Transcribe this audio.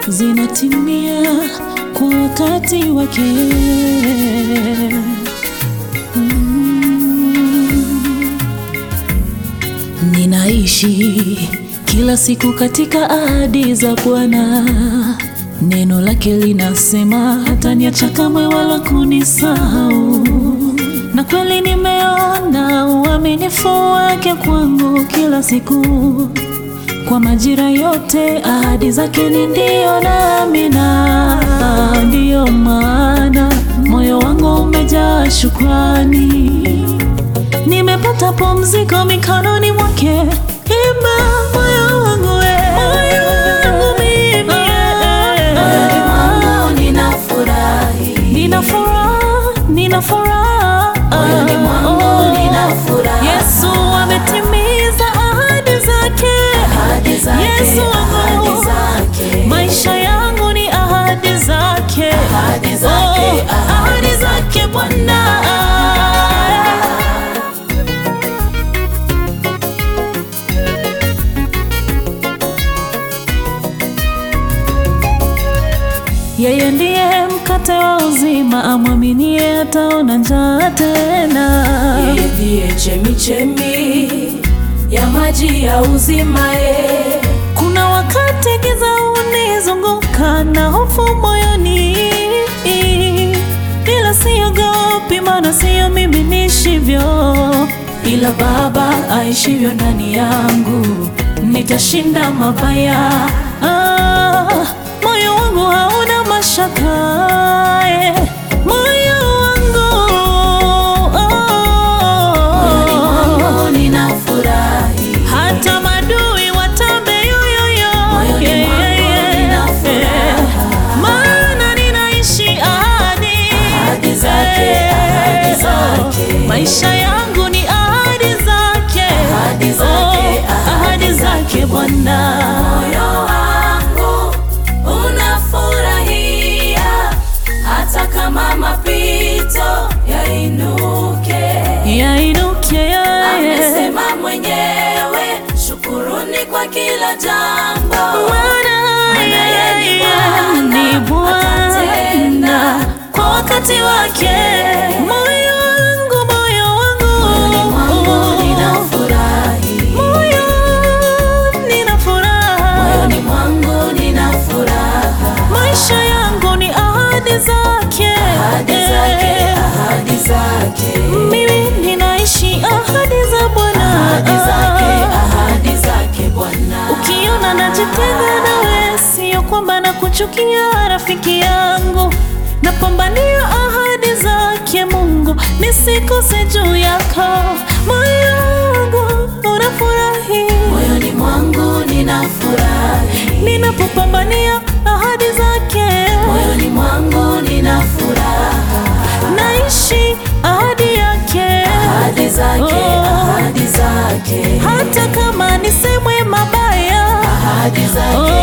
zinatimia kwa wakati wake. Mm. Ninaishi kila siku katika ahadi za Bwana. Neno lake linasema hataniacha kamwe wala kunisahau, na kweli nimeona uaminifu wake kwangu kila siku. Kwa majira yote ahadi zake ni ndio na amina. Ndiyo maana moyo wangu umejaa shukrani, nimepata pumziko mikononi mwake. Imba moyo wangu we, moyo wangu mimi, Moyoni mwangu ninafurahi. nina furaha, nina furaha Moyoni mwangu ninafurahi. Yesu ametimiza ahadi zake. Ahadi zake, Yesu wangu. ahadi zake. Maisha yangu ni ahadi zake, Ahadi zake, Oh, ahadi zake Bwana. Yeye ndiye mkate wa uzima, amwaminie ataona njaa tena. Yeye ndiye chemichemi ya maji ya uzima ye. Kuna wakati giza unizunguka na hofu moyoni, ila siogopi, maana sio mimi nishivyo, ila Baba aishivyo ndani yangu, nitashinda mabaya. Ah, moyo wangu hauna mashaka eh, moyo wangu Moyoni oh, mwangu ninafurahi. hata madui watambe yoyoyo, Moyoni Yeah, mwangu yeah, nina yeah. furaha. maana ninaishi ahadi Ahadi zake, Eh, ahadi zake. maisha yangu ni ahadi zake, Ahadi zake, Oh, ahadi ahadi zake Bwana. Moyo wangu unafurahia hata kama mapito yainuke. Yainuke yeye, Amesema mwenyewe, shukuruni kwa kila jambo. Maana Maana yeye ni yeye Bwana, ni Bwana atatenda kwa wakati wake. Moyo wangu, moyo Moyoni mwangu wangu, ninafurahi. moyo nina furaha, Moyoni mwangu nina furaha. maisha yangu ni ahadi zake, Ahadi zake, ahadi zake. mimi ninaishi ahadi za Bwana. Ahadi zake, ahadi zake Bwana. Ukiona najitenga nawe, sio kwamba nakuchukia rafiki yangu, napambania ahadi zake Mungu, nisikose juu yako. Moyo wangu unafurahi Moyoni mwangu nina furahi. ninapopambania ahadi zake, Moyoni mwangu nina furaha. naishi ahadi yake, Ahadi zake, Oh. ahadi zake. hata kama nisemwe mabaya, Ahadi zake, Oh,